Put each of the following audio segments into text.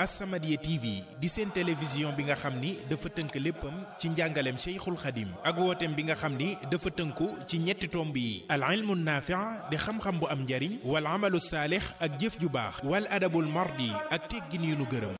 As-Samadiyya TV di seen télévision bi nga xam ni dafa tënk léppam ci njàngaleem Cheikhul Khadim ak wooteem bi nga xam ni dafa tënku ci ñetti tomb yi al ilmu naafi' di xam-xam bu am njariñ wal amalu saalix ak jëf ju baax wal adabul mardi ak teggin yu nu gërëm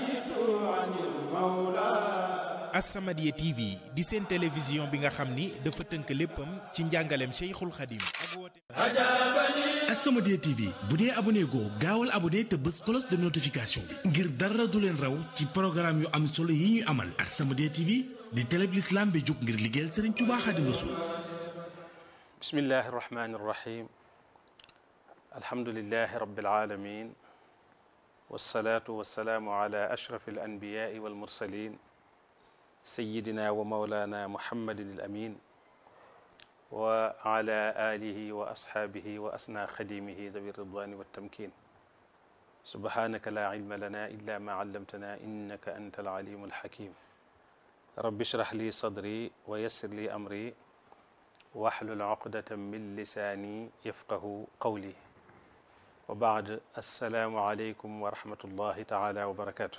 As-Samadiyya TV di seen télévision bi nga xam ni dafa tënk léppam ci njàngaleem Cheikhul Khadim ak wooteem As-Samadiyya TV bu dee abonné goo gaawal abonné te bës cloche de notification bi ngir dara du leen raw ci programme yu am solo yi ñuy amal As-Samadiyya TV di télé bi l'islam bi jóg ngir liggéeyal Serigne Touba Khadim Rassoul bismillahi irrahmani irrahim alhamdulilahi rabbil alamin wasalaatu wasalaamu ala ashraf alanbiyai walmursalin sayidina wa maulana muhammadin alamin wa ala alihi wa ashaabihi wa asna xadimihi dawi ridwani waltamkin subhanaka la ilma lana illa ma allamtana innaka anta alalimu alhakim rabbi shrah li sadri wa yassir li amri waxlul uqdatan min lisaani yafqahu qawli wa baad assalaamu aleykum wa rahmatullahi taala wa barakaatu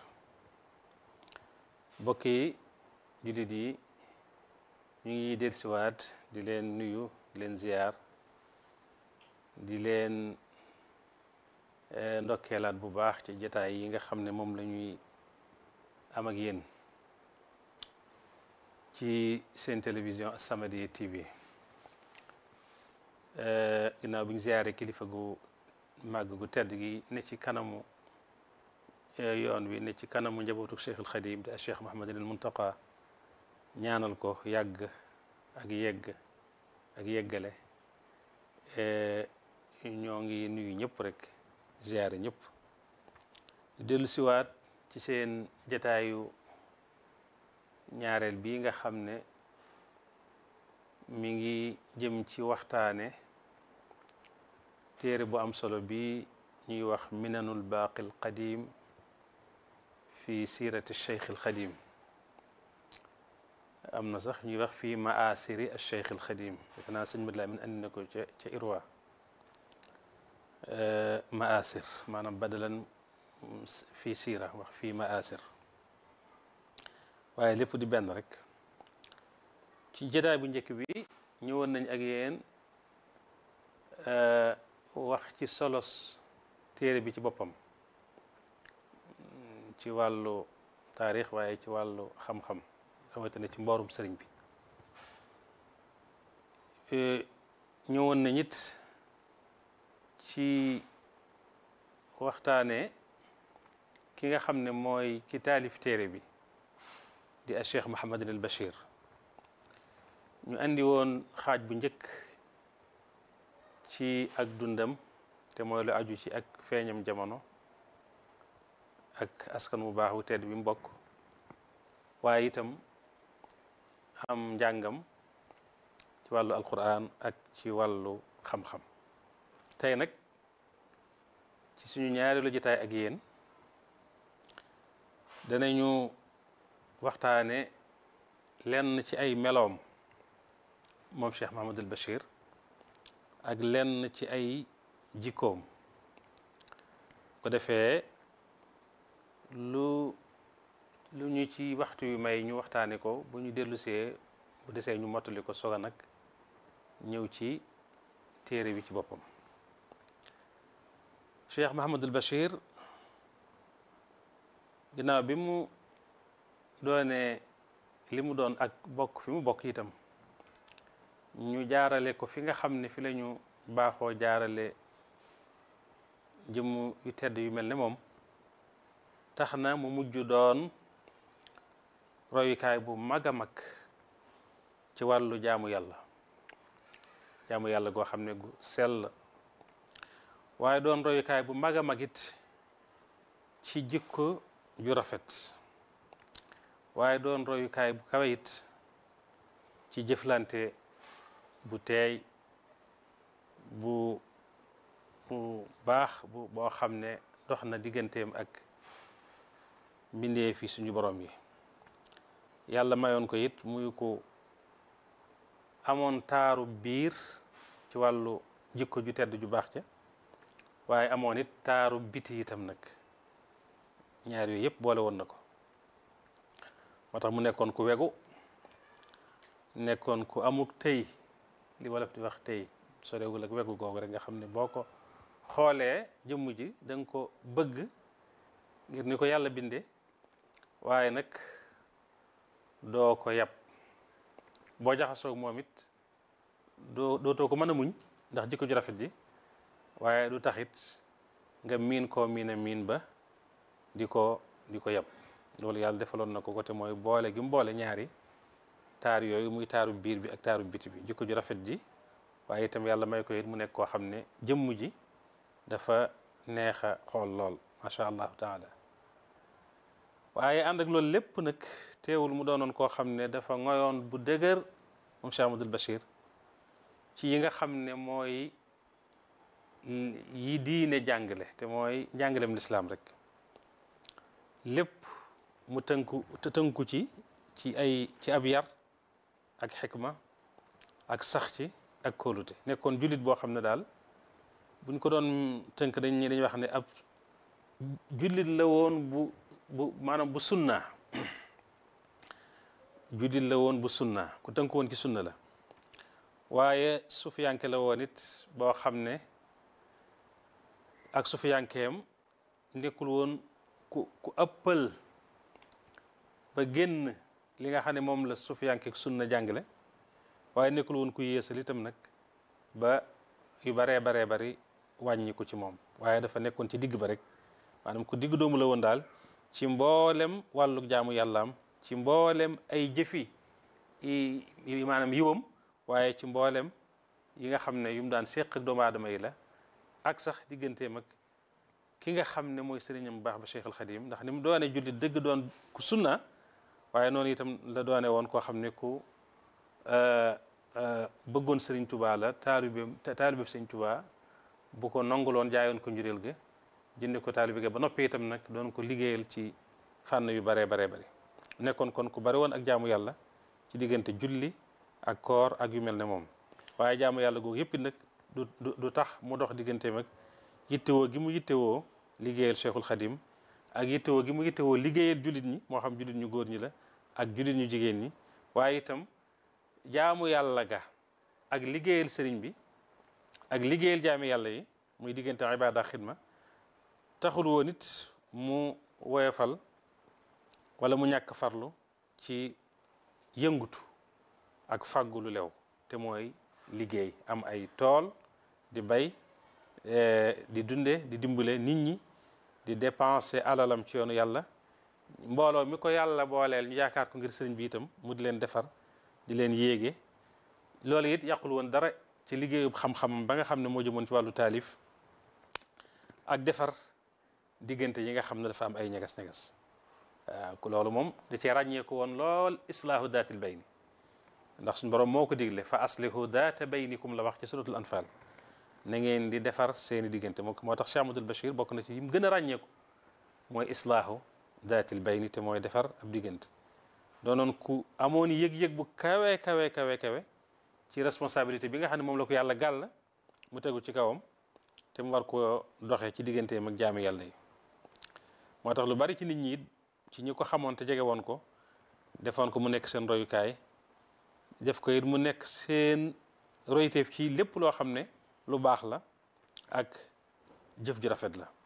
bokki jullit yi ñu ngi dellusiwaat di leen nuyu di leen ziyaar di leen ndokkeelaat bu baax ci jataay yi nga xam ne moom la ñuy am ak yéen ci seen télévision As-Samadiyya TV ginnaaw bi ñu ziyaare kilifa gu màgg gu tedd gi ne ci kanamu yoon wi ne ci kanamu njabootu Cheikhul Khadim di Cheikh Mouhamadul Muntaqa ñaanal ko yàgg ak yegg ak yeggale ñoo ngi nuyu ñëpp rek ziyaare ñëpp dellu siwaat ci seen jataayu ñaareel bi nga xam ne mi ngi jëm ci waxtaane téere bu am solo bi ñuy wax minanul baaqi al qadim fi sirati cheikh al xadim am na sax ñuy wax fii maasiri al cheikh al xadim defe naa sëñ Mad Lamin andi na ko ca ca irwa maasir maanaam badalan fii siira wax fii maasir waaye lépp di benn rek ci jotaay bu njëkk bi ñëwoon nañ ak yéen wax ci solos téere bi ci boppam ci wàllu taarix waaye ci wàllu xam-xam rawatina ci mboorum sëriñ bi ñëwoon nañ it ci waxtaane ki nga xam ne mooy ki taalif téere bi di a cheikh Mouhamadin al Bachir ñu andi woon xaaj bu njëkk ci ak dundam te mooy lu aju ci ak feeñam jamono ak askan bu baax wu tedd bi mbokk waaye itam am njàngam ci wàllu alquran ak ci wàllu xam-xam tey nag ci suñu ñaareelu jotaay ak yéen danañu waxtaane lenn ci ay meloom moom Cheikh Mahamadul Bachir ak lenn ci ay jikkoom ko defee lu lu ñu ci waxtu yu may ñu waxtaane ko bu ñu dellusee bu desee ñu mottali ko soga nag ñëw ci téere bi ci boppam Cheikh Mahamadul Bachir ginnaaw bi mu doone li mu doon ak bokk fi mu bokk itam ñu jaarale ko fi nga xam ne fi la ñu baaxoo jaarale jëmm yu tedd yu mel ne moom tax na mu mujj doon royukaay bu mag a mag ci wàllu jaamu yàlla jaamu yàlla goo xam ne gu sell waaye doon royukaay bu mag a mag it ci jikko ju rafet waaye doon royukaay bu kawe it ci jëflante bu teey bu bu baax bu boo xam ne dox na digganteem ak mbindee fi suñu borom yi yàlla mayoon ko it muy ko amoon taaru biir ci wàllu jikko ju tedd ju baax ca waaye amoon it taaru biti itam nag ñaar yooyu yëpp boole woon na ko moo tax mu nekkoon ku wegu nekkoon ku amuk tey li wolof di wax tey sorewul ak wegu googu rek nga xam ne boo ko xoolee jëmm ji da nga ko bëgg ngir ni ko yàlla bindee waaye nag doo ko yab boo jaxasoog moom it doo dootoo ko mën a muñ ndax jikko ju rafet ji waaye du taxit nga miin koo miin a miin ba di ko di ko yab loolu yàlla defaloon na ko côté mooy boole gi mu boole ñaari taar yooyu muy taaru biir bi ak taaru biti bi jikko ju rafet ji waaye itam yàlla may ko it mu nekk koo xam ne jëmm ji dafa neex a xool lool macha allahu taala waaye ànd ak loolu lépp nag teewul mu doonoon koo xam ne dafa ngoyoon bu dëgër moom Cheikh Amadou Bachir ci yi nga xam ne mooy yi diine jàngale te mooy jàngalem lislaam rek lépp mu tënku te tënku ci ci ay ci ab yar ak xikma ak sax ci ak kóolute nekkoon jullit boo xam ne daal buñ ko doon tënk dañ dañuy wax ne ab jullit la woon bu bu maanaam bu sunna jullit la woon bu sunna ku tënk woon ci sunna la waaye sufiyanke la woon it boo xam ne ak sufiyankeem nekkul woon ku ku ëppal ba génn li nga xam ne moom la sufiyanke sunna jàngale waaye nekkul woon ku yéesal itam nag ba yu baree baree bari wàññi ko ci moom waaye dafa nekkoon ci digg ba rek maanaam ku digg doomu la woon daal ci mboolem wàllu jaamu yàllaam ci mboolem ay jëfi yi maanaam yiwam waaye ci mboolem yi nga xam ne yu mu daan séq ak doomu aadama yi la ak sax digganteem ak ki nga xam ne mooy sëriñam bu baax ba Cheikh al Xadim ndax ni mu doone jullit dëgg doon ku sunna waaye noonu itam la doone woon koo xam ne ku bëggoon sëriñ Tuubaa la taalibeem taalibe sëriñ Tuubaa bu ko nanguloon jaayoon ko njureel ga jënde ko taalibe ga ba noppi itam nag doon ko liggéeyal ci fànn yu baree baree bari nekkoon kon ku bari woon ak jaamu yàlla ci diggante julli ak koor ak yu mel ne moom waaye jaamu yàlla googu yëpp nag du du tax mu dox digganteem ak yittewoo gi mu yittewoo liggéeyal Cheikhul Khadim ak yittewoo gi mu yittewoo liggéeyal jullit ñi moo xam jullit ñu góor ñi la ak jullit ñu jigéen ñi waaye itam jaamu yàlla ga ak liggéeyal sëriñ bi ak liggéeyal jaami yàlla yi muy diggante ibaada ak xidma taxul woon it mu woyofal wala mu ñàkk farlu ci yëngutu ak fàggu lu lew te mooy liggéey am ay tool di bay di dunde di dimbale nit ñi di dépenser alalam ci yoonu yàlla mbooloo mi ko yàlla booleel ñu yaakaar ko ngir sëriñ bi itam mu di leen defar di leen yéege loolu it yàqul woon dara ci liggéeyub xam-xamam ba nga xam ne moo jëmoon ci wàllu taalif ak defar diggante yi nga xam ne dafa am ay ñegas-ñegas waaw loolu moom da cee ràññeeku woon lool islaahu daatil bayni ndax suñu borom moo ko digle fa aslihu daata baynikum la wax ci suratul anfal na ngeen di defar seeni diggante moo moo tax Cheikh Amadul Bachir bokk na ci yim gën a ràññeeku mooy islaahu daatil bayni te mooy defar ab diggante doonoon ku amoon yëg-yëg bu kawe kawe kawe kawe ci responsabilité bi nga xam ne moom la ko yàlla gàll mu tegu ci kawam te mu war ko doxee ci digganteem ak jaami yàlla yi moo tax lu bari ci nit ñi ci ñi ko xamoon te jege woon ko defoon ko mu nekk seen royukaay def ko it mu nekk seen royteef ci lépp loo xam ne lu baax la ak jëf ju rafet la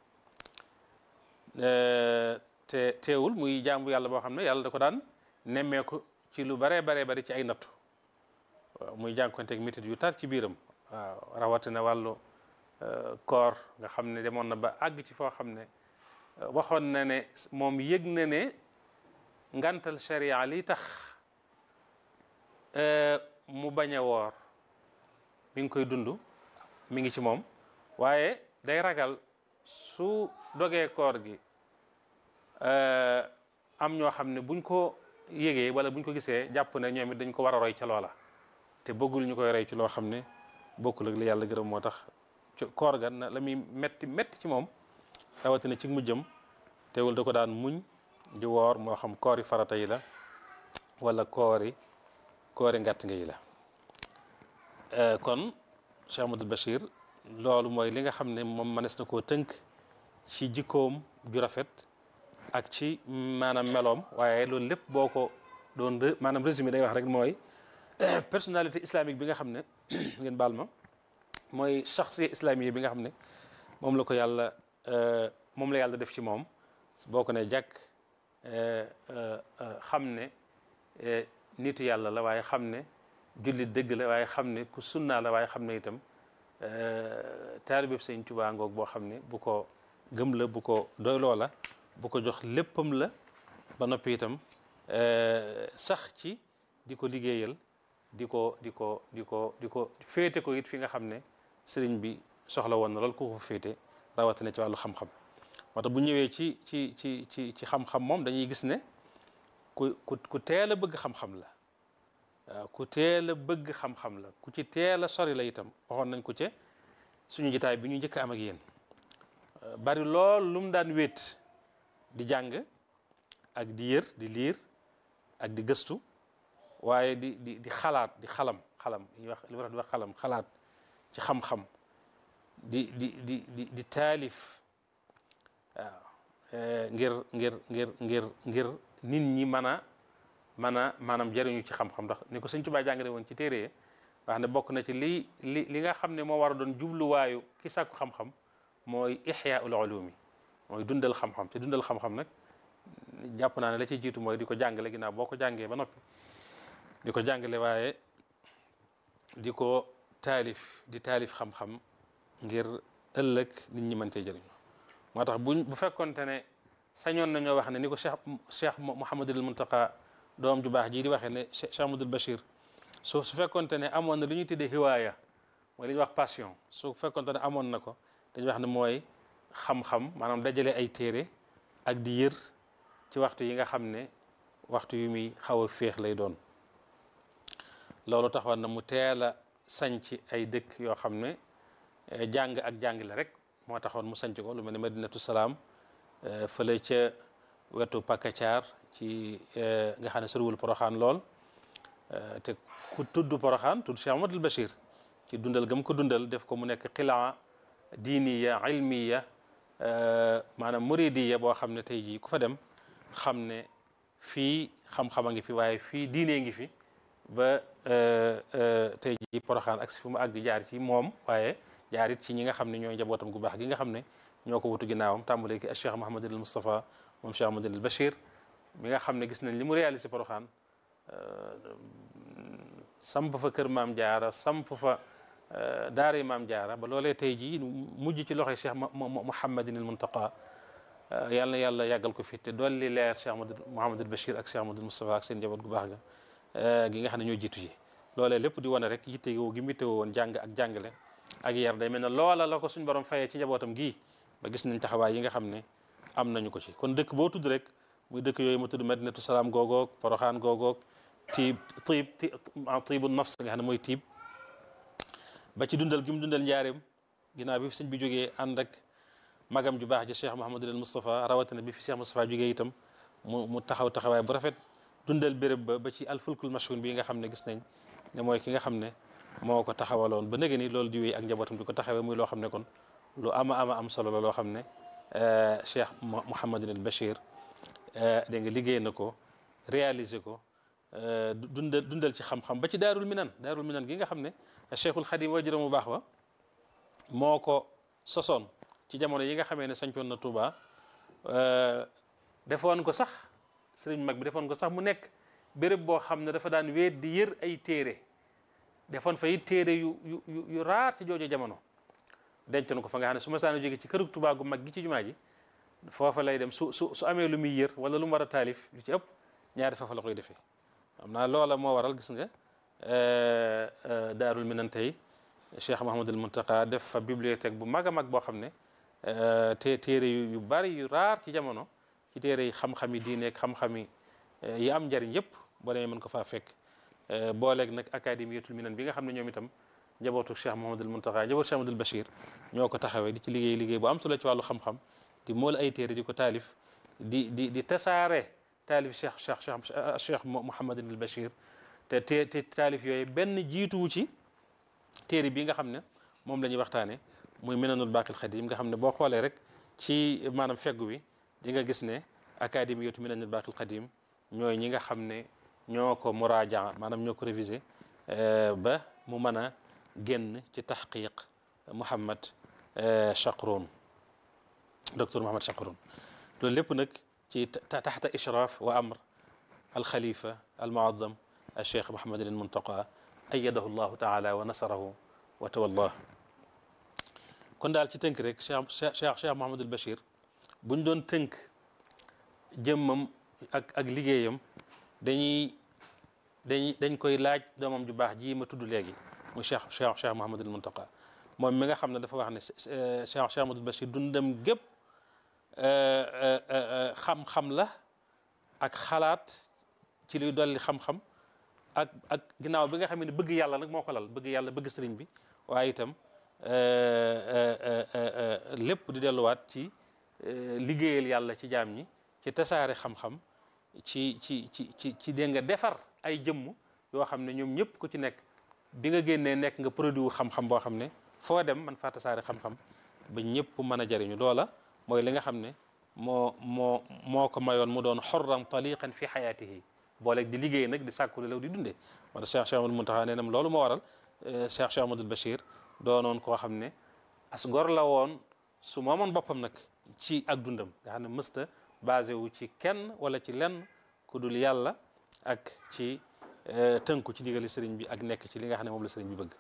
te teewul muy jaamu yàlla boo xam ne yàlla da ko daan nemmeeku ci lu baree baree bari ci ay nattu waaw muy jànkonteeg métit yu tar ci biiram waaw rawatina wàllu koor nga xam ne demoon na ba àgg ci foo xam ne waxoon na ne moom yëg na ne ngantal sharia li tax mu bañ a woor mi ngi koy dund mi ngi ci moom waaye day ragal su dogee koor gi am ñoo xam ne buñ ko yëgee wala buñ ko gisee jàpp ne ñoom it dañ ko war a roy ca loola te bëggul ñu koy roy ci loo xam ne bokkul ak li yàlla gërëm moo tax koor ga na la muy metti metti ci moom rawatina ci mujjam teewul da ko daan muñ di woor moo xam koori farata yi la wala koori koori ngàtt nga yi la kon Cheikh Amadou Bachir loolu mooy li nga xam ne moom mënees na koo tënk ci jikkoom ju rafet ak ci maanaam meloom waaye loolu lépp boo ko doon maanaam résumé day wax rek mooy personnalité islamique bi nga xam ne ngeen baal ma mooy shaxsiya islamique bi nga xam ne moom la ko yàlla moom la yàlla def ci moom boo ko ne jàkk xam ne nitu yàlla la waaye xam ne jullit dëgg la waaye xam ne ku sunnaa la waaye xam ne itam taalibe Sëñ Tuubaa ngoog boo xam ne bu ko gëm la bu ko doyloo la bu ko jox léppam la ba noppi itam sax ci di ko liggéeyal di ko di ko di ko di ko féete ko it fi nga xam ne sëriñ bi soxla woon na lool ku ko féete rawatina ci wàllu xam-xam moo tax bu ñëwee ci ci ci ci ci xam-xam moom dañuy gis ne ku ku ku teel a bëgg xam-xam la waaw ku teel a bëgg xam-xam la ku ci teel a sori la itam waxoon nañ ko ca suñu jitaay bi ñu njëkk am ak yéen bari lool lu mu daan wéet di jàng ak di yër di liir ak di gëstu waaye di di di xalaat di xalam xalam li ñuy wax li wax di wax xalam xalaat ci xam-xam di di di di di taalif waaw ngir ngir ngir ngir ngir nit ñi mën a mën a maanaam jëriñu ci xam-xam ndax ni ko sëñ Tuubaa jàngale woon ci téere wax ne bokk na ci li li li nga xam ne moo war a doon jubluwaayu ki sàkku xam-xam mooy ixyaaul ulumi mooy dundal xam-xam te dundal xam-xam nag jàpp naa ne la ci jiitu mooy di ko jàngale ginnaaw boo ko jàngee ba noppi di ko jàngale waaye di ko taalif di taalif xam-xam ngir ëllëg nit ñi mën cee jëriñu moo tax buñ bu fekkonte ne sañoon nañoo wax ne ni ko cheikh cheikh Mouhamadul Muntaqa doom ju baax jii di waxee ne cheikh Amadul Bachir su su fekkonte ne amoon na li ñuy tuddee hiwaaya mooy li ñuy wax passion su fekkonte ne amoon na ko dañuy wax ne mooy xam-xam maanaam dajale ay téere ak di yër ci waxtu yi nga xam ne waxtu yu muy xaw a féex lay doon loolu taxoon na mu teel a sanc ay dëkk yoo xam ne jàng ak jàngale rek moo taxoon mu sanc ko lu mel ne Madinatu Salaam fële ca wetu Pakacaar ci nga xam ne soriwul Poroxaan lool te ku tudd Poroxaan tudd Cheikh Amadul Bachir ci dundal gam ko dundal def ko mu nekk xilaa diiniya ilmiya maanaam muridiya boo xam ne tey jii ku fa dem xam ne fii xam-xam a ngi fi waaye fii diinee ngi fi ba tey jii Poroxaan ak si fu mu àgg jaar ci moom waaye jaar it ci ñi nga xam ne ñooy njabootam gu baax gi nga xam ne ñoo ko wutu ginnaawam tàmbalee ki Cheikh Mouhamadul Moustapha moom Cheikh Mouhamadul Bachir mi nga xam ne gis nañ li mu réalisé Poroxaan samp fa kër maam jaara samp fa daara maam jaara ba loolee tey jii mujj ci loxoy Cheikh Mouhamadinil Muntaqa yàlla na yàlla yàggal ko fi te dolli leer Cheikh Mouhamadul Bachir ak Cheikh Mouhamadul Moustapha ak seen njaboot gu baax ga gi nga xam ne ñoo jiitu ji loolee lépp di wane rek yitte woo gi yitte woon jàng ak jàngale ak yar day mel ne loola la ko suñ borom fayee ci njabootam gii ba gis nañ taxawaay yi nga xam ne am nañu ko ci kon dëkk boo tudd rek muy dëkk yooyu ma tudd Madinatu Salaam googoog Poroxaan googoog tiib tiib tiibu nafs nga xam ne mooy tiib ba ci dundal gi mu dundal njaareem ginnaaw bi fi sëñ bi jógee ànd ak magam ju baax ji Cheikh Mouhamadul Moustapha rawatina bi fi Cheikh Moustapha jógee itam mu mu taxaw taxawaay bu rafet dundal béréb ba ba ci alfulkul mashhun bi nga xam ne gis nañ ne mooy ki nga xam ne moo ko taxawaloon ba nëgë ni loolu di wéy ak njabootam di ko taxawee muy loo xam ne kon lu ama ama am solo la loo xam ne Cheikh Mouhamadul Bachir dégg nga liggéey na ko réaliser ko dundal dundal ci xam-xam ba ci daarul minan daarul minan gi nga xam ne cheikhul xadim wajuram bu baax wa moo ko sosoon ci jamono yi nga xamee ne sañcoon na Touba defoon ko sax sëriñ mag bi defoon ko sax mu nekk béréb boo xam ne dafa daan weet di yër ay téere defoon fa it téere yu yu yu raar ci jooju jamono dencoon ko fa nga xam ne su ma saana jóge ci kërug Touba gu mag gi ci jumaa ji foofa lay dem su su su amee lu muy yër wala lu mu war a taalif lu ci ëpp ñaari foofa la koy defee xam naa loola moo waral gis nga daarul minan tey Cheikh Mouhamadul Muntaqa def fa bibliothèque bu mag a mag boo xam ne te téere yu bari yu raar ci jamono ci téere yi xam-xami diineeg xam-xami yi am njariñ yëpp boo demee mën ko faa fekk booleeg nag académiyatul minan bi nga xam ne ñoom itam njabootu Cheikh Mouhamadul Muntaqa njabootu Cheikh Mouhamadul Bachir ñoo ko taxawee di ci liggéey liggéey bu am solo ci wàllu xam-xam di mool ay téere di ko taalif di di di tasaare taalif cheikh cheikh cheikh cheikh Mouhamadul Bachir te te te taalif yooyu benn jiituwu ci téere bi nga xam ne moom la ñuy waxtaane muy Minanul Baaqil Xadiim nga xam ne boo xoolee rek ci maanaam feggu wi di nga gis ne académiyatu min al baaqil qadim ñooy ñi nga xam ne ñoo ko muraajaa maanaam ñoo ko révisé ba mu mën a génn ci taxqiq Mouhamed Chakroun docteur Mouhamed Chakroun loolu lépp nag ci taxta ishraaf wa amr alxalifa almuazzam alcheikh Mouhamed al Muntaqa ayadahu llahu taala wa nasarahu wa tawallah kon daal ci tënk rek cheikh cheikh cheikh Mouhamed al Bachir buñ doon tënk jëmmam ak ak liggéeyam dañuy dañ dañ koy laaj doomam ju baax ji ma tudd léegi muy cheikh cheikh cheikh Mouhamed al Muntaqa moom mi nga xam ne dafa wax ne cheikh cheikh Mouhamed al Bachir dundam gépp xam-xam la ak xalaat ci luy dolli xam-xam ak ak ginnaaw bi nga xam ne bëgg yàlla nag moo ko lal bëgg yàlla bëgg sëriñ bi waaye itam lépp di delluwaat ci liggéeyal yàlla ci jaam ñi ci tasaare xam-xam ci ci ci ci ci dégg nga defar ay jëmm yoo xam ne ñoom ñëpp ku ci nekk bi nga génnee nekk nga produit wu xam-xam boo xam ne foo dem man faa tasaare xam-xam ba ñëpp mën a jariñu loola mooy li nga xam ne moo moo moo ko mayoon mu doon xorran taliqan fi xayaatihi booleeg di liggéey nag di sàkku lew di dundee moo tax Cheikh Cheikh Amadou Muntaxa nee nam loolu moo waral Cheikh Cheikh Amadou Bachir doonoon koo xam ne as gor la woon su moomoon boppam nag ci ak dundam nga xam ne mësta basé wu ci kenn wala ci lenn ku dul yàlla ak ci tënku ci digali sëriñ bi ak nekk ci li nga xam ne moom la sëriñ bi bëgg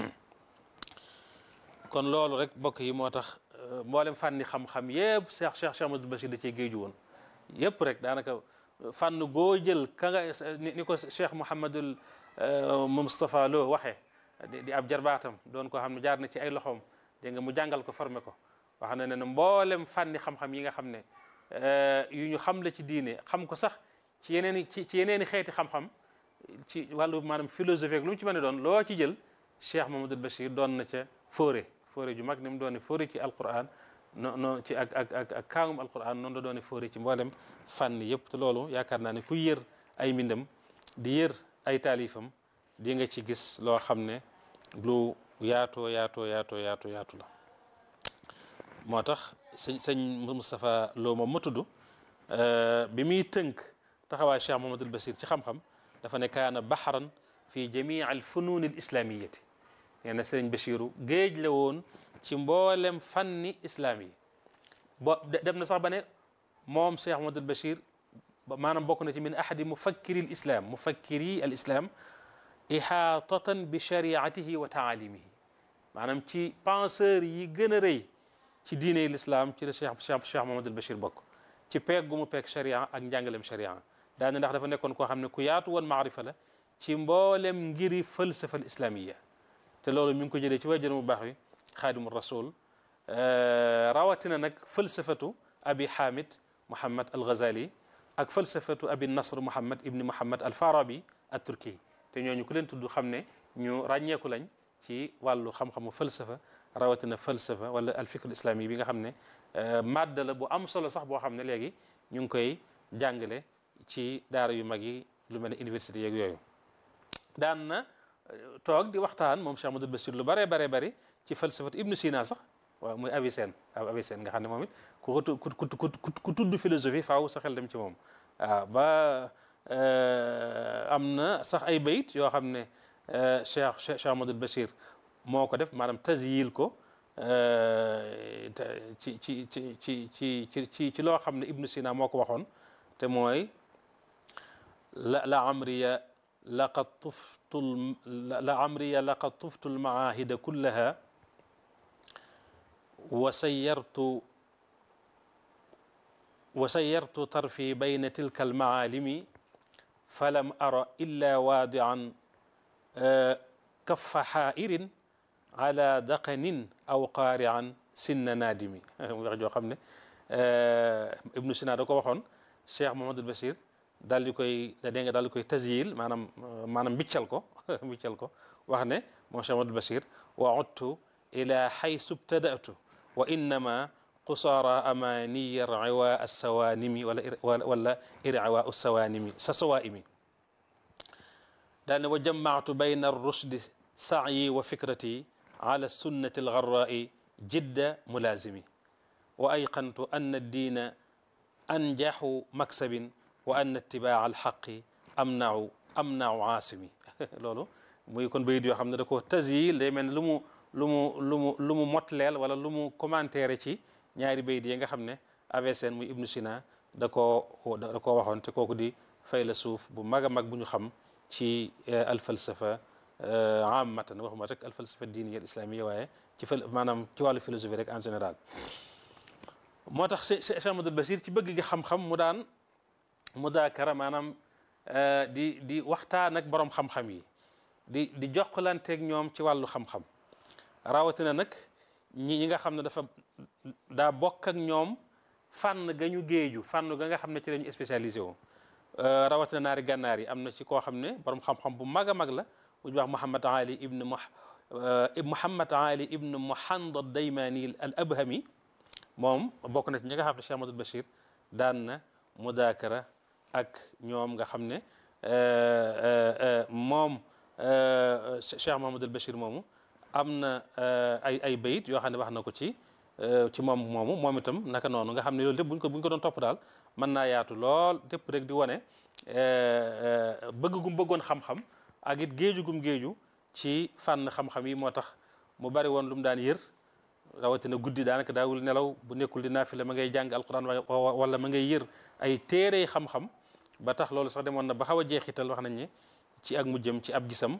kon loolu rek bokk yi moo tax mboolem fànni xam-xam yëpp Cheikh Cheikh Cheikh Amadou Bachir da cee géeju woon yëpp rek daanaka fànn goo jël ka nga ni ko Cheikh Mouhamadul Moustapha Lo waxee di ab jarbaatam doon koo xam ne jaar na ci ay loxoom dégg nga mu jàngal ko formé ko wax na ne ne mboolem fànni xam-xam yi nga xam ne yu ñu xam la ci diine xam ko sax ci yeneen i ci ci yeneen i xeeti xam-xam ci wàllu maanaam philosophie ak lu mu ci mën a doon loo ci jël Cheikh Mouhamadul Bachir doon na ca fóore fóore ju mag ni mu doone fóore ci alquran no no ci ak ak ak ak kaangum alquran noonu la doone fóore ci mboolem fànn yëpp te loolu yaakaar naa ne ku yër ay mbindam di yër ay taalifam di nga ci gis loo xam ne lu yaatoo yaatoo yaatoo yaatoo yaatu la moo tax sëñ sëñ Moustapha Lo moom ma tudd bi muy tënk taxawaay Cheikh Mouhamadul Bachir ci xam-xam dafa ne kaana baxaran fi jamii al funuun al islamiyati nee na sëriñ Bachiru géej la woon ci mboolem fanni islaam yi bo dem na sax ba ne moom Cheikh Mouhamadul Bachir maanaam bokk na ci min ahadi mufakkiri al islam mufakkiri al islam ihaatatan bi shariatihi wa taalimihi maanaam ci penseur yi gën a rëy ci diine l'islam ci la Cheikh Cheikh Cheikh Mouhamadul Bachir bokk ci peeg gu mu peeg sharia ak njàngalem sharia daane ndax dafa nekkoon koo xam ne ku yaatu woon maarifa la ci mboolem ngiri falsafa al islamiya te loolu mi ngi ko jëlee ci wajjër mu baax wi xaadimu rasul rawatina nag falsafatu abi hamid muhammad al ghazali ak falsafatu abi nasr muhammad ibni muhammad al farabi at turki te ñooñu ku leen tudd xam ne ñu ràññeeku lañ ci wàllu xam-xamu falsafa rawatina falsafa wala al fikr islami bi nga xam ne madda la bu am solo sax boo xam ne léegi ñu ngi koy jàngale ci daara yu mag yi lu mel ne université yeeg yooyu daan na toog di waxtaan moom Cheikh Amadou Bachir lu bare bare bari ci falsafat Ibnu Sina sax waaw muy Avicenne waaw Avicenne nga xam ne moom it ku ku ku ku tudd philosophie faaw sa xel dem ci moom waaw ba am na sax ay bayit yoo xam ne Cheikh Cheikh Amadou Bachir moo ko def maanaam tasyil ko ci ci ci ci ci ci ci loo xam ne Ibnu Sina moo ko waxoon te mooy la la amriya laqad tuftu la amriya laqad tuftu almaahida kullaha wa sayyartu wa sayyartu tarfi bayna tilka almaalimi falam ara illa waadian kaffa xaa'irin ala daqanin aw qaari'an sinna naadimi wax joo xam ne Ibnu Sina da ko waxoon Cheikh Mouhamadul Bachir daal di koy da dégg nga daal di koy tasyil maanaam maanaam mbiccal ko mbiccal ko wax ne moom Cheikh Mouhamadul Bachir wa udtu ila xaysu btadatu wa innama qusaara amaniya irciwa assawanimi wala wala irciwa assawanimi sa sawaimi daal ne wa jamactu bayna arrushdi sacyi wa fikrati ala sunnati algarrai jidda mulazimi wa ayqantu anna addiina anjaxu maksabin wa anna itibaa alxaqi amnau amnau aasimi loolu muy kon bayit yoo xam ne da ko tasyil day mel ne lu mu lu mu lu mu lu mu motleel wala lu mu commentaire ci ñaari bayit yi nga xam ne Avicenne muy Ibnu Sina da koo da koo waxoon te kooku di faylasuuf bu mag a mag bu ñu xam ci alfalsafa amatan waxuma rek alfalsafa diiniya islamiyya waaye ci fal maanaam ci wàllu philosophie rek en général moo tax Cheikh Ahmadul Basir ci bëgg gi xam-xam mu daan mudaakara maanaam di di waxtaan ak borom xam-xam yi di di jokkalanteeg ñoom ci wàllu xam-xam rawatina nag ñi ñi nga xam ne dafa daa bokk ak ñoom fànn ga ñu géeju fànn ga nga xam ne ci la ñu spécialisé wu rawatina naari gànnaar yi am na ci koo xam ne borom xam-xam bu mag a mag la bu ñu wax Mouhamad Ali ibn Mouhamad Ali ibn Muhandad Daymani al Abhami moom bokk na ci ñi nga xam ne Cheikh Ahmadul Bachir daan na mudaakara ak ñoom nga xam ne moom Cheikh Mahamadul Bachir moomu am na ay ay bayit yoo xam ne wax na ko ci ci moom moomu moom itam naka noonu nga xam ne loolu lépp buñ ko buñ ko doon topp daal mën naa yaatu lool tépp rek di wane bëgg gum bëggoon xam-xam ak it géeju gum géeju ci fànn xam-xam yi moo tax mu bari woon lu mu daan yër rawatina guddi daanaka daawul nelaw bu nekkul di naafila ma ngay jàng alquran wala ma ngay yër ay téere xam-xam ba tax loolu sax demoon na ba xaw a jeexital wax nañ ne ci ak mujjam ci ab gisam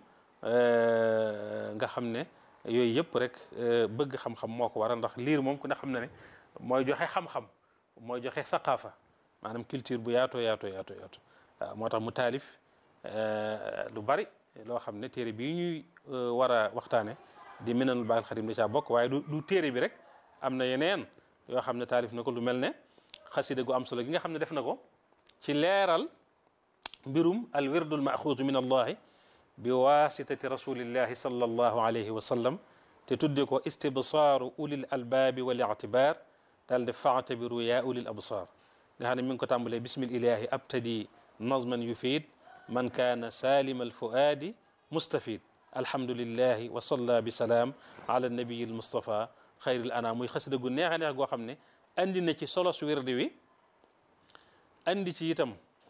nga xam ne yooyu yëpp rek bëgg xam-xam moo ko waral ndax liir moom ku ne xam na ne mooy joxe xam-xam mooy joxe saqaafa maanaam culture bu yaatoo yaatoo yaatoo yaatoo waaw moo tax mu taalif lu bari loo xam ne téere bii ñuy war a waxtaane di minanul baaxil xadim da caa bokk waaye du du téere bi rek am na yeneen yoo xam ne taalif na ko lu mel ne xasida gu am solo gi nga xam ne def na ko ci leeral mbirum al wirdul maxuudu min allahi bi wasitati rasulillahi sallallahu alayhi wa sallam te tudde ko istibsaaru ulil albaabi wal ictibaar daal de faatabiru yaa ulil absaar nga xam ne mi ngi ko tàmbalee bismil ilahi abtadi nazman yufiid man kaana salima alfuaadi mustafid alhamdulillahi wa salla bi salaam ala nabiyi almustafa xayril anam muy xasida gu neex a neex goo xam ne andi na ci solos wirdi wi andi ci itam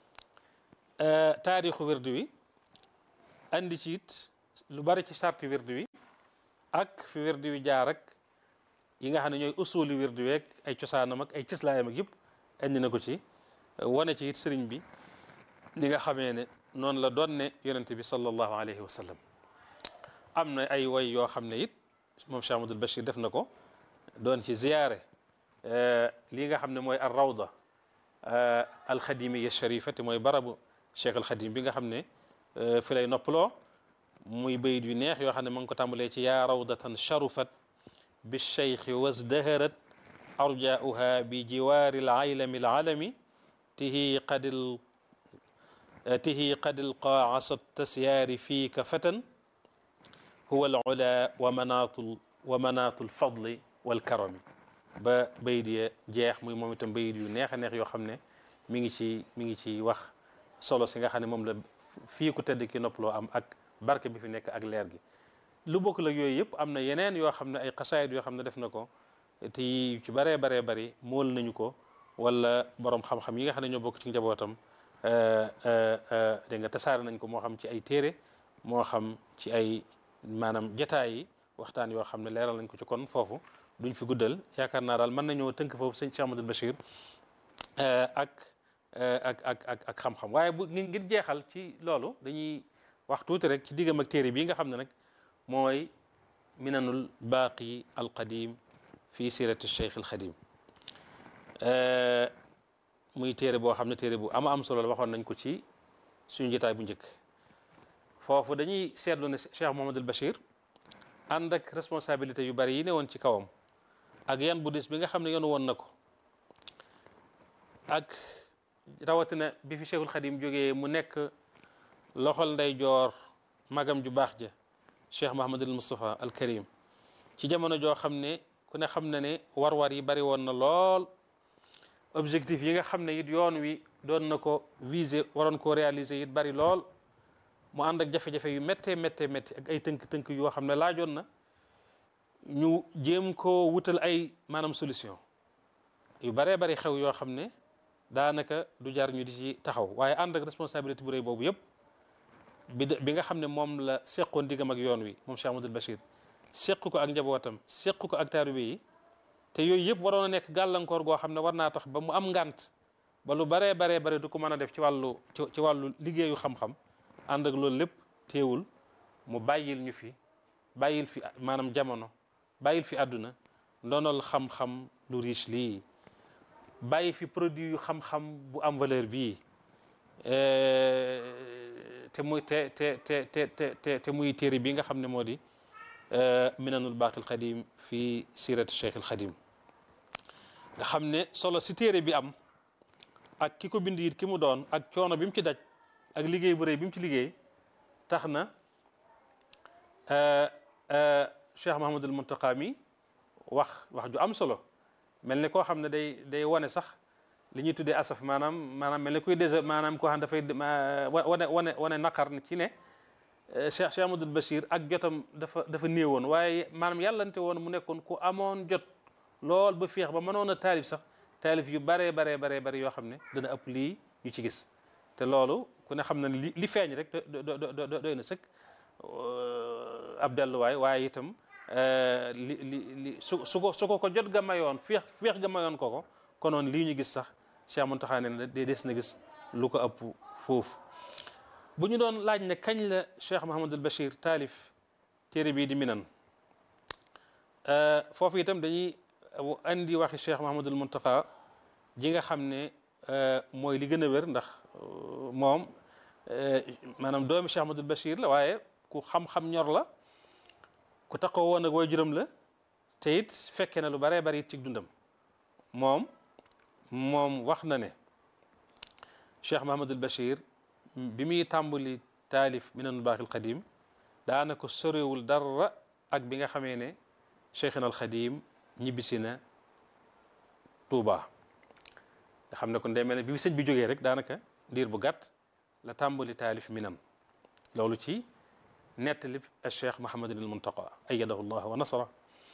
taarixu wirdi wi andi ci it lu bari ci sarti wirdi wi ak fi wirdi wi jaar ak yi nga xam ne ñooy usuli wirdi wi ak ay cosaanam ak ay cëslaayam ak yëpp andi na ko ci wane ci it sëriñ bi li nga xamee ne noonu la doon ne yonente bi sallallahu alayhi wa sallam am na ay woy yoo xam ne it moom Cheikh Ahmadul Bachir def na ko doon ci ziyaare lii nga xam ne mooy ar rawda alxadimiya sharifa te mooy barabu cheikh alxadim bi nga xam ne fi lay noppaloo muy bayit yu neex yoo xam ne ma ngi ko tàmbalee ci yaa rawdatan sharufat bi cheikhi wasdaharat arjauha bi jiwaari alaylami alalami tihi qadil tihi qadil qaasat tasyaari fiika fatan huwa alula wa manaatul wa manaatul fadli walkarami ba bayit ya jeex muy moom itam bayit yu neex a neex yoo xam ne mi ngi ci mi ngi ci wax solo si nga xam ne moom la fii ku tedd ki noppaloo am ak barke bi fi nekk ak leer gi lu bokk la yooyu yëpp am na yeneen yoo xam ne ay xasaayid yoo xam ne def na ko te yu ci baree baree bari mool nañu ko wala borom xam-xam yi nga xam ne ñoo bokk ci njabootam dégg nga tasaare nañ ko moo xam ci ay téere moo xam ci ay maanaam jataay yi waxtaan yoo xam ne leeral nañ ko ci kon foofu duñ fi guddal yaakaar naa daal mën nañoo tënk foofu sëñ Cheikh Ahmadul Bachir ak ak ak ak ak xam-xam waaye bu ngir jeexal ci loolu dañuy wax tuuti rek ci diggam ak téere bii nga xam ne nag mooy minanul baaqi alqadim fi sirati cheikh alxadim muy téere boo xam ne téere bu ama am solo la waxoon nañ ko ci suñu jotaay bu njëkk foofu dañuy seetlu ne Cheikh Mouhamadul Bachir ànd ak responsabilité yu bari yi ne woon ci kawam ak yan bu dis bi nga xam ne yoonu woon na ko ak rawatina bi fi Cheikhul Khadim jógee mu nekk loxol nday joor magam ju baax ja Cheikh Mahamadul Moustapha al Karim ci jamono joo xam ne ku ne xam na ne war-war yi bari woon na lool objectif yi nga xam ne it yoon wi doon na ko viser waroon koo réaliser it bari lool mu ànd ak jafe-jafe yu méttee méttee métti ak ay tënk-tënk yoo xam ne laajoon na ñu jéem koo wutal ay maanaam solution yu baree bari xew yoo xam ne daanaka du jar ñu di ci taxaw waaye ànd ak responsabilité bu rëy boobu yëpp bi bi nga xam ne moom la seqoon diggam ak yoon wi moom Cheikh Amadou Bachir seq ko ak njabootam seq ko ak taalibe yi te yooyu yëpp waroon a nekk gàllankoor goo xam ne war naa tax ba mu am ngant ba lu baree baree bare du ko mën a def ci wàllu ci wàllu liggéeyu xam-xam ànd ak loolu lépp teewul mu bàyyil ñu fi bàyyil fi maanaam jamono bàyyil fi àdduna ndonol xam-xam lu riche lii bàyyi fi produit yu xam-xam bu am valeur bii te muy te te te te te te muy téere bi nga xam ne moo di minanul baaqil qadim fi sirati cheikh al xadim nga xam ne solo si téere bi am ak ki ko bind it ki mu doon ak coono bi mu ci daj ak liggéey bu rëy bi mu ci liggéey tax na cheikh mahamadul muntaqa mi wax wax ju am solo mel ni koo xam ne day day wane sax li ñuy tuddee asaf maanaam maanaam mel ni kuy dese maanaam koo xam dafay wane wane wane naqar ci ne cheikh cheikh amadul bachir ak jotam dafa dafa néewoon waaye maanaam yàllante woon mu nekkoon ku amoon jot lool ba féex ba mënoon a taalif sax taalif yu baree baree baree bari yoo xam ne dana ëpp lii ñu ci gis te loolu ku ne xam na ne li li feeñ rek doy na sëkk ab delluwaay waaye itam li li li su su ko su ko ko jot ga mayoon féex féex ga mayoon ko ko konoon lii ñu gis sax Cheikh Mountakha ne de des na gis lu ko ëpp foofu bu ñu doon laaj ne kañ la Cheikh Mahamadul Bachir taalif téere bii di minan foofu itam dañuy andi waxi Cheikh Mahamadul Mountakha ji nga xam ne mooy li gën a wér ndax moom maanaam doomi Cheikh Mahamadul Bachir la waaye ku xam-xam ñor la ku taxaw woon ak waajuram la te it fekke na lu baree bari it ci dundam moom moom wax na ne Cheikh Mahamadul Bachir bi muy tàmbali taalif minanul baaqil qadim daanaka sorewul dara ak bi nga xamee ne Cheikhina al Xadim ñibbisi na Touba nga xam ne kon day mel ne bi sëñ bi jógee rek daanaka diir bu gàtt la tàmbali taalif minan loolu ci nettali al Cheikh Mahamadul Muntaqa ayyadahu llah wa nasara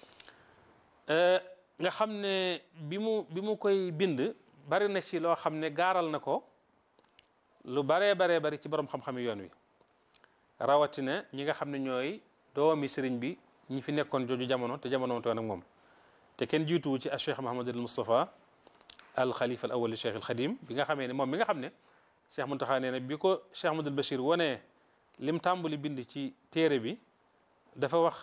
nga xam ne bi mu bi mu koy bind bari na ci loo xam ne gaaral na ko lu baree baree bari ci borom xam-xami yoon wi rawatina ñi nga xam ne ñooy doomi sëriñ bi ñi fi nekkoon jooju jamono te jamono toon ak moom te kenn jiituwu ci al cheikh Mahamadul Moustapha al xalifa al awal cheikh al xadim bi nga xamee ne moom mi nga xam ne cheikh Muntaxa nee na bi ko cheikh Mahamadul Bachir wanee lim tàmbali bind ci téere bi dafa wax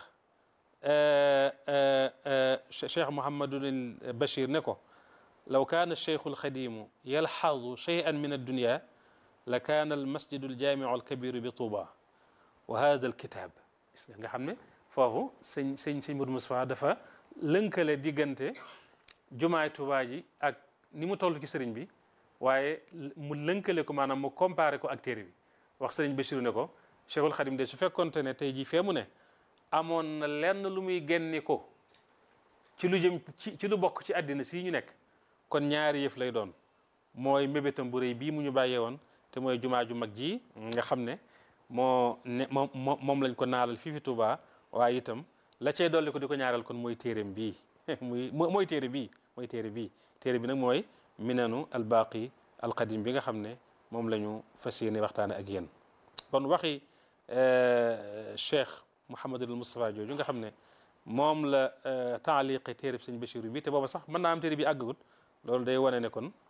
cheikh Mouhamadul Bachir ne ko law kaana cheikhu al xadimu yalxadu cheyan min addunia la kaana al masjidu al jaamiu al kabiru bi Tuuba wa hada al kitab nga xam ne foofu sëñ sëñ sëñ Modou Moustapha dafa lënkale diggante jumaay Tuuba ji ak ni mu toll ci sëriñ bi waaye mu lënkale ko maanaam mu comparé ko ak téere bi wax sëriñ Bachir ne ko Cheikhul Xadim de su fekkonte ne tey jii fee mu ne amoon na lenn lu muy génni ko ci lu jëm ci ci lu bokk ci àddina sii ñu nekk kon ñaari yëf lay doon mooy mébétam bu rëy bii mu ñu bàyyee woon te mooy jumaa ju mag ji nga xam ne moo ne moom moom lañ ko naalal fii fi Touba waaye itam la cay dolli ko di ko ñaaral kon mooy téereem bii muy mooy téere bii mooy téere bii téere bi nag mooy minanu albaqi alqadim bi nga xam ne moom la ñu fas yéene waxtaane ak yéen kon waxi cheikh Mouhamadul Moustapha jooju nga xam ne moom la taaliqe téere bi sëñ Bachir bi te booba sax mën naa am téere bi àggagut loolu day wane ne kon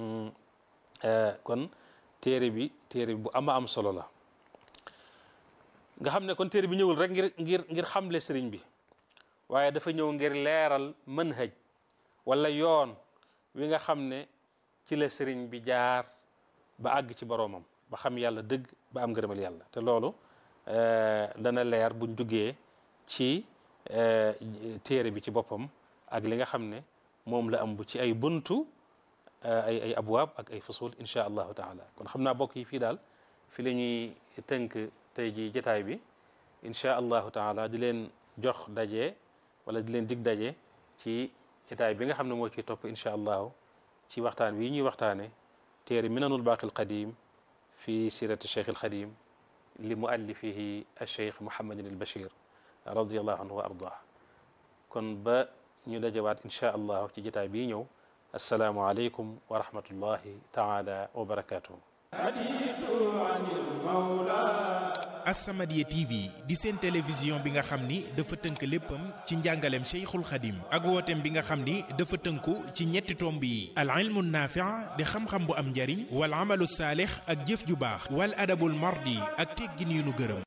kon téere bi téere bi bu ama am solo la nga xam ne kon téere bi ñëwul rek ngir ngir ngir xamle sëriñ bi waaye dafa ñëw ngir leeral manhaj wala yoon wi nga xam ne ci la sëriñ bi jaar ba àgg ci boroomam ba xam yàlla dëgg ba am ngërëmal yàlla te loolu dana leer buñ duggee ci téere bi ci boppam ak li nga xam ne moom la ëmb ci ay buntu ay ay abwaab ak ay fusul insha allahu taala kon xam naa bokk yi fii daal fi la ñuy tënk tey ji jataay bi insha allahu taala di leen jox daje wala di leen dig daje ci jataay bi nga xam ne moo ciy topp insha allahu ci waxtaan wi ñuy waxtaane téere minanul baaqil qadim fi sirati cheikh al xadim li muallifihi alcheikh Mouhamadin al Bachir radiallahu anhu wa ardah kon ba ñu dajawaat insha allahu ci jataay bii ñëw assalaamu aleykum wa rahmatullahi taala wa barakatuhu As-Samadiyya TV di seen télévision bi nga xam ni dafa tënk léppam ci njàngaleem Cheikhul Khadim ak wooteem bi nga xam ni dafa tënku ci ñetti tomb yi al ilmu naafi' di xam-xam bu am njariñ wal amalu saalix ak jëf ju baax wal adabul mardi ak teggin yu nu gërëm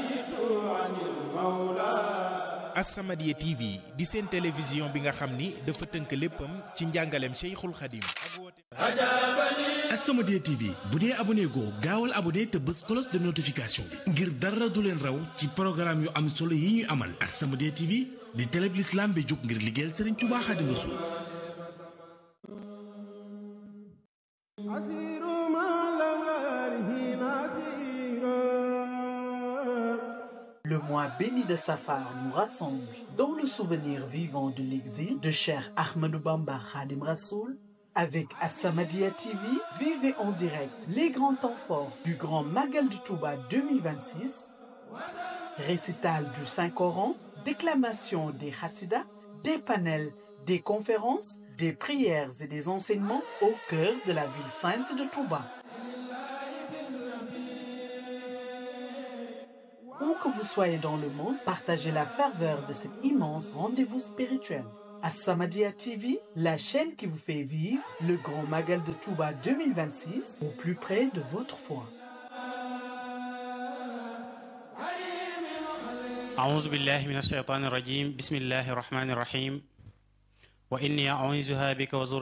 As-Samadiyya TV di seen télévision bi nga xam ni dafa tënk léppam ci njàngaleem Cheikhul Khadim ak wooteem As-Samadiyya TV bu dee abonné goo gaawal abonné te bës cloche de notification bi ngir dara du leen raw ci programme yu am solo yi ñuy amal As-Samadiyya TV di télé bi l'islam bi jóg ngir liggéeyal Serigne Touba Xaadimu Rasuul Le mois béni de Safar nous rassemble dans le souvenir vivant de l'exil de Cheikh Ahmadou Bamba Khadim Rassoul. Avec As-Samadiyya TV, vivez en direct les grands temps forts du Grand Magal du Touba 2026, récital du Saint-Coran, déclamation des Hassidas, des panels, des conférences, des prières et des enseignements au cœur de la ville sainte de Touba. Où que vous soyez dans le monde, partagez la ferveur de cet immense rendez-vous spirituel. As-Samadiyya TV, la chaîne qui vous fait vivre le grand Magal de Touba 2026 au plus près de votre foi. أعوذ بالله من الشيطان الرجيم بسم الله الرحمن الرحيم وإني أعوذها بك وزر